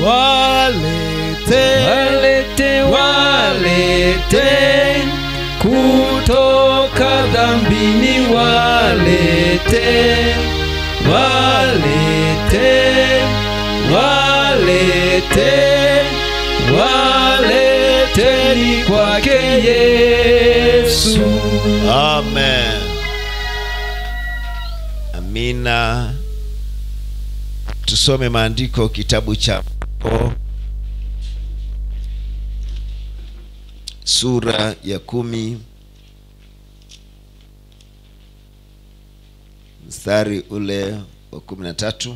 walete walete walete kutoka dhambini walete walete walete waleteni kwake yesu amen amina tusome maandiko kitabu cha Marko sura ya kumi mstari ule wa kumi na tatu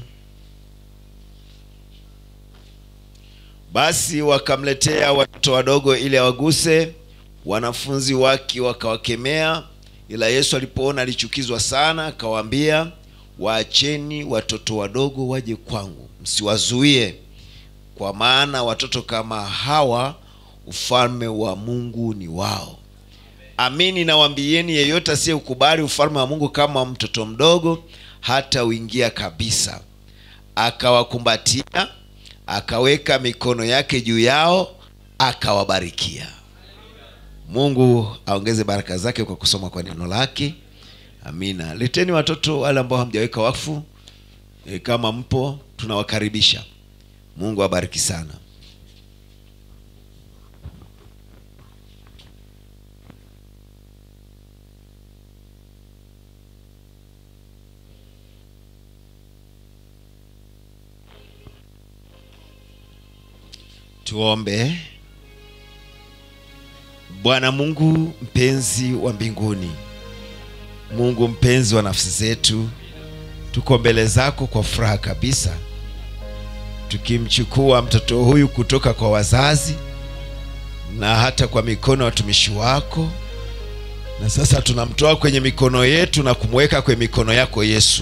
basi wakamletea watoto wadogo ili awaguse wanafunzi wake wakawakemea ila yesu alipoona alichukizwa sana akawaambia waacheni watoto wadogo waje kwangu msiwazuie kwa maana watoto kama hawa ufalme wa mungu ni wao amini nawambieni yeyote asiyeukubali ufalme wa mungu kama mtoto mdogo hata uingia kabisa akawakumbatia akaweka mikono yake juu yao akawabarikia mungu aongeze baraka zake kwa kusoma kwa neno lake amina leteni watoto wale ambao hamjaweka wakfu e, kama mpo tunawakaribisha mungu awabariki sana tuombe bwana mungu mpenzi wa mbinguni mungu mpenzi wa nafsi zetu tuko mbele zako kwa furaha kabisa tukimchukua mtoto huyu kutoka kwa wazazi na hata kwa mikono ya watumishi wako na sasa tunamtoa kwenye mikono yetu na kumweka kwenye mikono yako yesu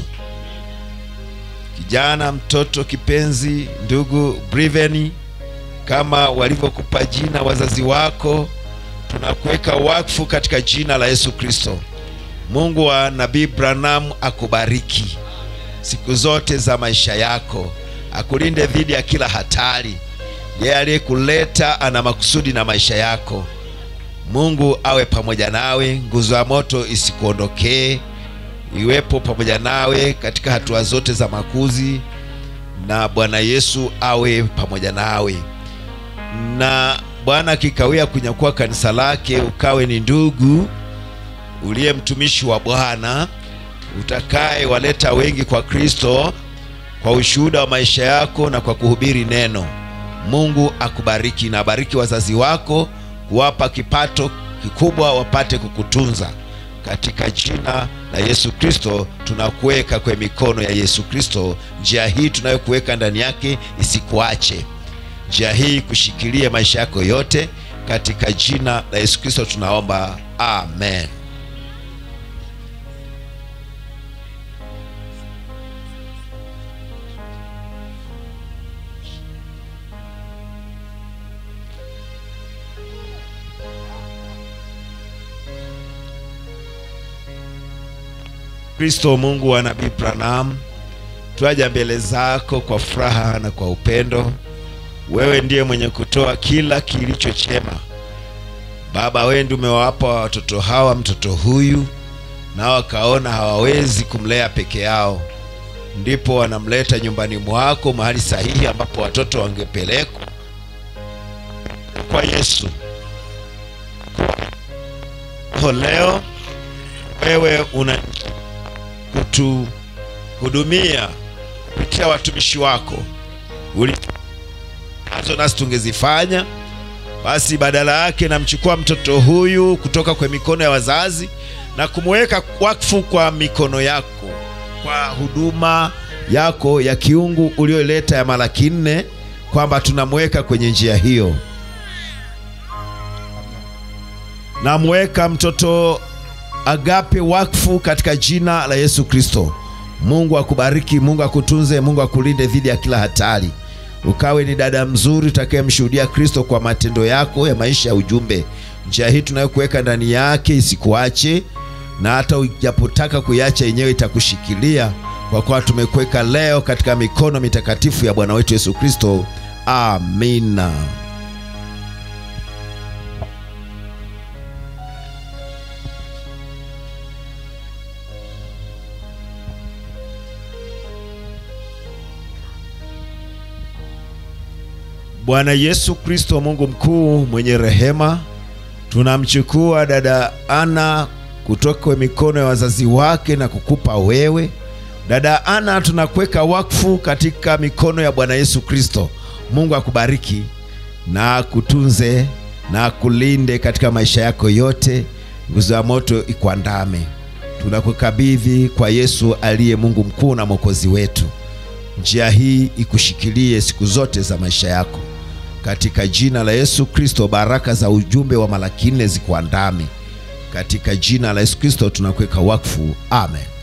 kijana mtoto kipenzi ndugu briveni kama walivyokupa jina wazazi wako tunakuweka wakfu katika jina la yesu kristo mungu wa nabii branham akubariki siku zote za maisha yako akulinde dhidi ya kila hatari yeye aliyekuleta ana makusudi na maisha yako mungu awe pamoja nawe nguzo ya moto isikuondokee iwepo pamoja nawe katika hatua zote za makuzi na bwana yesu awe pamoja nawe na bwana akikawia kunyakua kanisa lake ukawe ni ndugu uliye mtumishi wa bwana utakaye waleta wengi kwa kristo kwa ushuhuda wa maisha yako na kwa kuhubiri neno mungu akubariki na abariki wazazi wako kuwapa kipato kikubwa wapate kukutunza katika jina la yesu kristo tunakuweka kwenye mikono ya yesu kristo njia hii tunayokuweka ndani yake isikuache njia hii kushikilia maisha yako yote katika jina la yesu kristo tunaomba amen kristo mungu wa nabii branham twaja mbele zako kwa furaha na kwa upendo wewe ndiye mwenye kutoa kila kilicho chema baba wewe ndiye umewapa watoto hawa mtoto huyu nao wakaona hawawezi kumlea peke yao ndipo wanamleta nyumbani mwako mahali sahihi ambapo watoto wangepelekwa kwa yesu kwa leo wewe una kutuhudumia kupitia watumishi wako Uli nazo nasi tungezifanya basi badala yake namchukua mtoto huyu kutoka kwa mikono ya wazazi na kumweka wakfu kwa mikono yako kwa huduma yako ya kiungu ulioleta ya malaki nne kwamba tunamweka kwenye njia hiyo namweka mtoto agape wakfu katika jina la yesu kristo mungu akubariki mungu akutunze mungu akulinde dhidi ya kila hatari ukawe ni dada mzuri utakayemshuhudia kristo kwa matendo yako ya maisha ya ujumbe njia hii tunayokuweka ndani yake isikuache na hata ujapotaka kuiacha yenyewe itakushikilia kwa kuwa tumekuweka leo katika mikono mitakatifu ya bwana wetu yesu kristo amina bwana yesu kristo mungu mkuu mwenye rehema tunamchukua dada ana kutoka kwa mikono ya wazazi wake na kukupa wewe dada ana tunakuweka wakfu katika mikono ya bwana yesu kristo mungu akubariki na kutunze na kulinde katika maisha yako yote nguzo ya moto ikuandame tunakukabidhi kwa yesu aliye mungu mkuu na mwokozi wetu njia hii ikushikilie siku zote za maisha yako katika jina la yesu kristo baraka za ujumbe wa malaki nne zikuandame katika jina la yesu kristo tunakuweka wakfu amen